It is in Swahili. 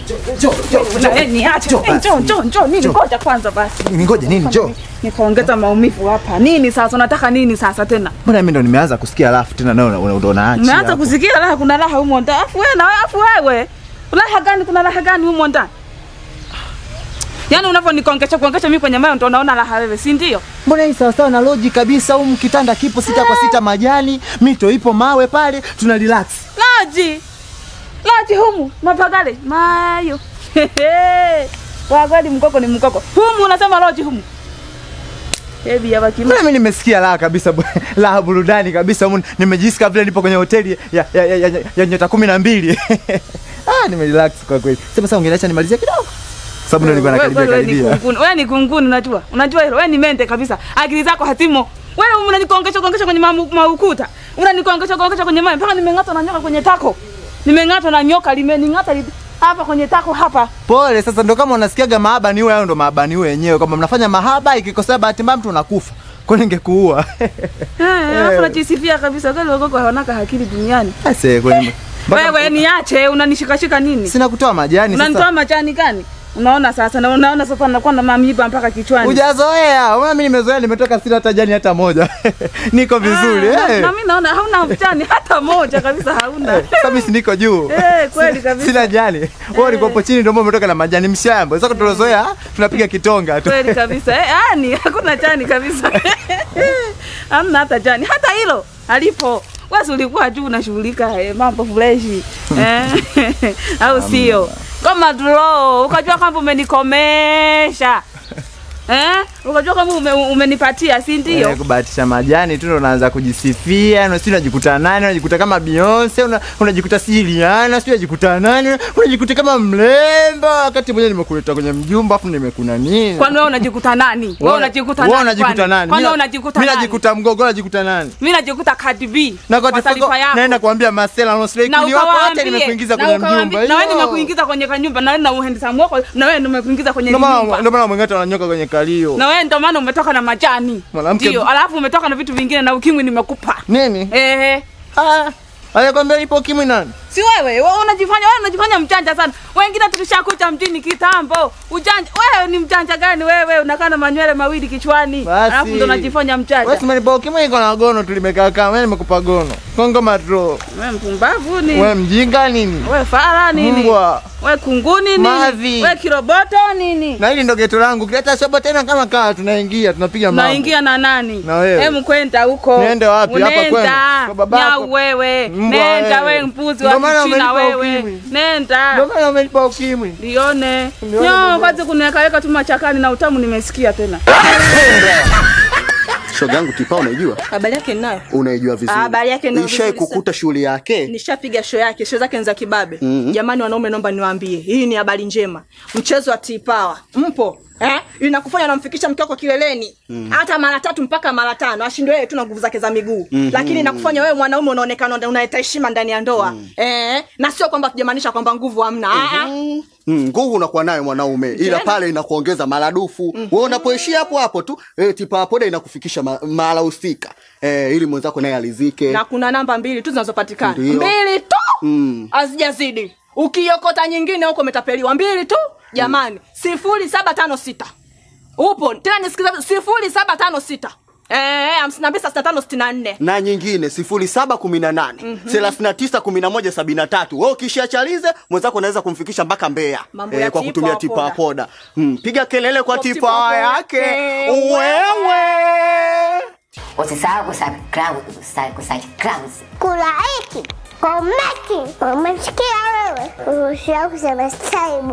Na, eh, niache. Njoo Eh, Njoo, basi. njoo, njoo. Nini? Ngoja kwanza basi. Ningoje nini? Njoo. Nikaongeza maumivu hapa. Nini sasa? Unataka nini sasa tena? Mbona mimi ndo nimeanza kusikia alafu tena nawe una- ndo unaacha. Umeanza hapo. kusikia raha, kuna raha humo ndani. Afu wewe na afu wewe. Raha gani? Kuna raha gani humo ndani? Yaani unavyonikongesha kuongesha mimi kwenye mayo ndo unaona raha wewe, si ndio? Mbona hii sawa sawa na logic kabisa humu kitanda kipo sita kwa sita majani, mito ipo mawe pale, tuna relax. Laji. Laji humu, mapagale, mayo. Kwa kweli mkoko ni mkoko. Humu unasema loji humu. Hebi ya bakima. Mbona mimi nimesikia raha kabisa bu- raha burudani kabisa humu nimejisikia vile nipo kwenye hoteli ya ya, ya, ya, ya nyota kumi na mbili. ah, nimerelax kwa kweli. Sema sasa ungeniacha nimalizie kidogo. Sababu ndo nilikuwa Wewe nakaribia wewe ni karibia. kunguni. Wewe ni kunguni unajua. Unajua hilo. Wewe ni mente kabisa. Akili zako hatimo. Wewe unanikongesha kongesha kwenye mamu- maukuta. Unanikongesha kongesha kwenye mawe mpaka nimeng'atwa na nyoka kwenye tako. Nimeng'atwa na nyoka limening'ata li, hapa kwenye tako hapa. Pole sasa, ndo kama unasikiaga mahaba ni wewe, hayo ndo mahaba ni wewe wenyewe, kwamba mnafanya mahaba, ikikosea bahati mbaya mtu unakufa, kwa nini ningekuua? Eh, alafu unajisifia kabisa kweli wakoko hawanaka akili duniani. Ase kwani mpaka- Wewe niache unanishikashika nini? sina kutoa majani Unanitoa sasa. majani gani? Unaona sasa na unaona sasa nakuwa na mamiba mpaka kichwani. Hujazoea, unaona mimi nimezoea, nimetoka sina hata jani hata moja. Niko vizuri Ah, na- eh. Na mimi naona hauna mjani hata moja kabisa hauna. Sasa mimi si niko juu. Eh, kweli Sina- kabisa. Sina jani. Wewe ulikuwa hapo chini ndio maana umetoka na majani mshamba. Sasa tulozoea tunapiga kitonga tu. Kweli kabisa. Eh, yani hakuna jani kabisa. Hamna hata jani. Hata hilo halipo. Wewe si ulikuwa juu unashughulika eh, mambo freshi. Eh. Au sio? Kama draw, ukajua kwamba umenikomesha. Eh? Ukajua kwamba ume, umenipatia, si Eh, ndio? kubahatisha majani tu ndo unaanza kujisifia, na si unajikuta nani, unajikuta kama Beyonce, una, unajikuta si Rihanna, si unajikuta nani, unajikuta kama mlemba, wakati mwenyewe nimekuleta kwenye mjumba afu nimekuna nini? Kwani wewe unajikuta nani? Wewe unajikuta nani? Wewe unajikuta kwani? nani? Kwani wewe Mimi- unajikuta Mimi nani? najikuta mgogo, unajikuta nani? Mimi najikuta Cardi B. Na kwa kwa tifako taarifa yako. naenda kuambia Marcela no slay na kuni wako wote ukawaambie nimekuingiza na kwenye ukawaambie- mjumba. na wewe Hiyo. nimekuingiza kwenye kanyumba na wewe na uhendisamu wako na wewe nimekuingiza kwenye Ndio maana nyumba ndio maana mwengine ananyoka kwenye kalio. na wewe ndio maana umetoka na majani Mwanamke- ndio alafu umetoka na vitu vingine na ukimwi nimekupa Nini? ehe Ah. Alikwambia ipo kimwi nani? si wewe wewe unajifanya wewe unajifanya mjanja sana wengine tulishakucha mjini kitambo ujanja wewe ni mjanja gani wewe unakaa na manywele mawili kichwani Basi. alafu ndo unajifanya Wewe mjanja si umenipa kimwi iko na gono tulimekaa kama wewe nimekupa gono. Kongo matro. wewe mpumbavu ni Wewe mjinga nini? wewe fara nini Mbwa. wewe kunguni nini Mavi. wewe kiroboto nini Na hili ndo geto langu. Kileta shobo tena kama kaa tunaingia tunapiga mambo. naingia na nani Na wewe. Hem kwenda huko Niende wapi? Hapa kwenu? Nenda. Kwa babako? Nyau wewe Mbwa nenda wewe. wewe mpuzi Ndio wa maana kichina umenipa wewe ukimwi. nenda Ndio maana umenipa ukimwi. lione Nione nyo mwenyewe. kwanza kuniwekaweka tu machakani na utamu nimesikia tena shoga yangu Tipa unaijua? Habari yake ninayo. Unaijua vizuri. Ah, habari yake ninayo Ishai vizuri kukuta shughuli yake? Nishapiga show yake, show zake ni za kibabe. Jamani wanaume, naomba niwaambie, hii ni habari njema. Mchezo wa T-Power mpo eh? Inakufanya unamfikisha mke wako kileleni hata mara tatu mpaka mara tano, ashindwe yeye tu na nguvu zake za miguu lakini inakufanya wewe mwanaume unaonekana una- unaleta heshima ndani ya ndoa eh? na sio kwamba tujamaanisha kwamba nguvu hamna Ah, ah. Mm, nguvu unakuwa nayo mwanaume, ila Tena. pale inakuongeza maradufu. Wewe unapoishia hapo hapo tu eh, Tipa poda inakufikisha ma- mahala husika eh, ili mwenzako naye alizike. na kuna namba mbili tu zinazopatikana Ndio. mbili tu Mm. hazijazidi ukiokota nyingine huko umetapeliwa mbili tu jamani sifuri saba tano sita upo tena nisikiza sifuri saba tano sita Eh, hamsini na mbili sitini na tano sitini na nne na nyingine sifuri saba kumi na nane thelathini na tisa kumi na moja sabini na tatu we ukishia chalize mwenzako unaweza kumfikisha mpaka Mbeya Mambo ya kwa Tipa kutumia wa tipa poda. poda mm, piga kelele kwa Kwa tipa Tipa wa yake yake. wewe Usisahau kusubscribe, kusubscribe. Kulaiki, komenti, umesikia wewe? Usisahau kusubscribe.